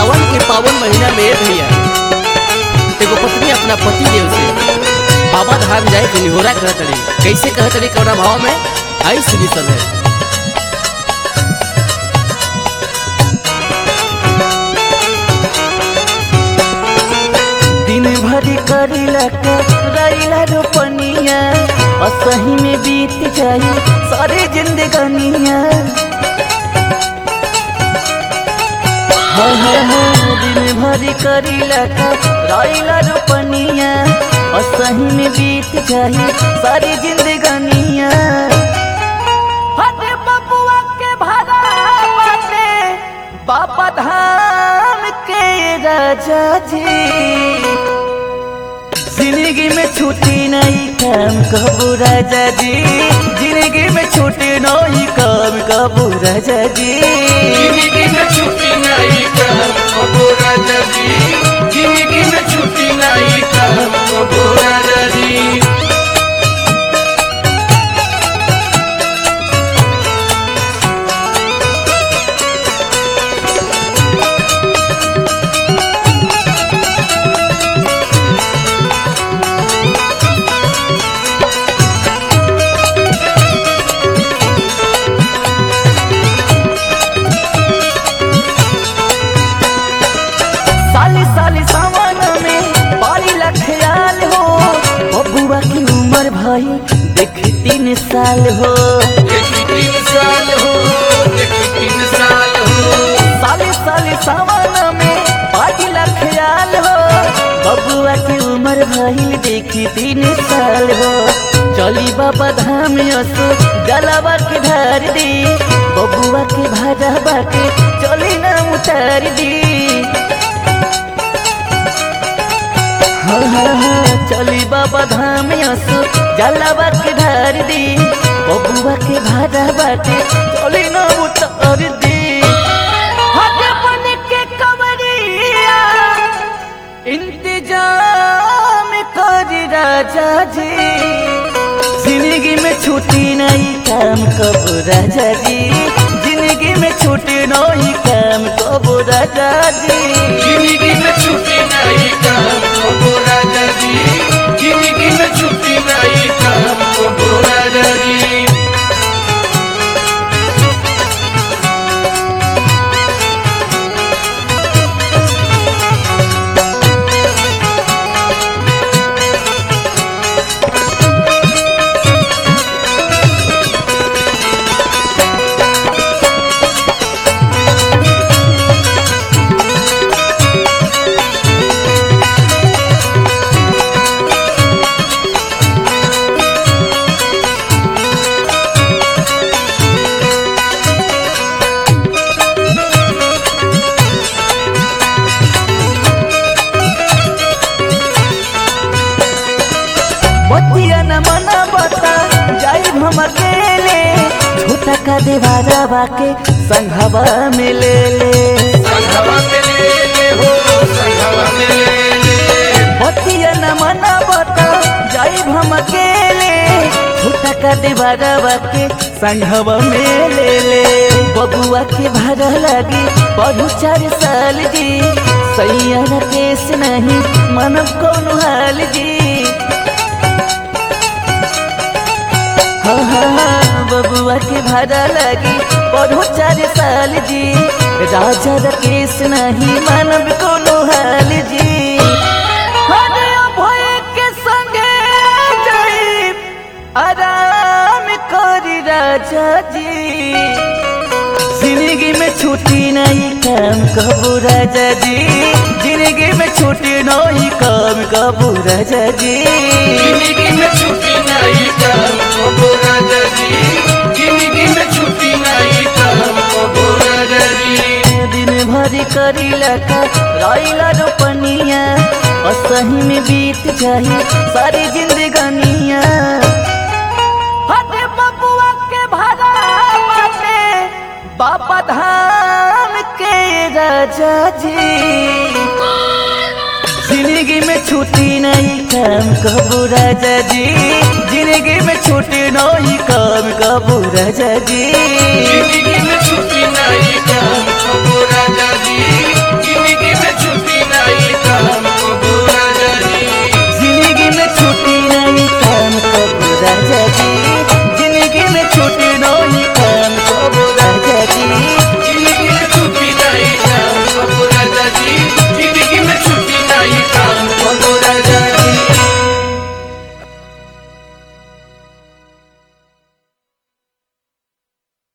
सावन के पावन महीना में भैया एगो पत्नी अपना पति देव से बाबा धाम जाए के निहोरा कहत रही कैसे कहत रही कौना भाव में आई सुनी सब है दिन भरी करीला का रैला रोपनिया असही में बीत जाई सारी जिंदगानिया हाँ हाँ हाँ दिन भरी करीला का रैला रोपनिया असही में बीत जाई सारी जिंदगानिया हटे बबुआ के भाड़ा बाटे बाबा धाम के राजा जी जिंदगी में छुट्टी नहीं काम कबू राजा जी जिंदगी में छुट्टी नहीं काम कबू राजा जी जिंदगी में छुट्टी नहीं कहम कबो राजा जी जिंदगी में छुट्टी नहीं कहम कबो राजा जी साली साली सावन में बारी ख्याल हो बबुआ की उम्र भाई देख तीन साल हो देखी तीन साल हो देखी तीन साल हो साली साली सावन में बारी ख्याल हो बबुआ की उम्र भाई देखी तीन साल हो चली बाबा धाम असो जलावा के धार दी बबुआ के भाजा के चली ना उतार दी हाँ हाँ हाँ चली बाबा धाम असो जलावा के धार दी बबुआ के भाजा के चली ना उतार दी हाथ बन के कमरिया इंतजाम कर राजा जी जिंदगी में छुट्टी नहीं काम कब राजा जी जिंदगी में छुट्टी नहीं काम कब राजा जी जिंदगी में छुट्टी नहीं कहम कबो राजा जी जिंदगी में छुट्टी नहीं कहम कबो राजा जी बतिया न मना बता जाई हम अकेले छोटा का देवारा बाके संघवा में ले ले संघवा में ले ले हो संघवा में ले ले बतिया न मना बता जाई हम अकेले छोटा का देवारा बाके संघवा में ले ले बबुआ के भाड़ा लगी पढ़ू चार साल जी सैया केस नहीं मन कौन हाल जी हाँ हाँ हाँ बबुआ के भाड़ा लगी पढ़ो चार साल जी राजा रकेश नहीं मानव कोनो हाल जी अरे अभय के संगे जाई आराम करी राजा जी जिंदगी में छुट्टी नहीं काम कबू राजा जी जिंदगी में छुट्टी नहीं काम कबू राजा जी जिंदगी में छुट्टी नहीं कहम कबो राजा जी जिंदगी में छुट्टी नहीं कहम कबो राजा जी दिन भरी करीला का रैला रोपनिया असही में बीत जाई सारी जिंदगानिया हटे बबुआ के भाड़ा बाटे बाबा धाम के राजा जी जिंदगी में छुट्टी नहीं काम कबू राजा जी जिंदगी में छुट्टी नहीं काम कबू राजा जी जिंदगी में छुट्टी नहीं कहम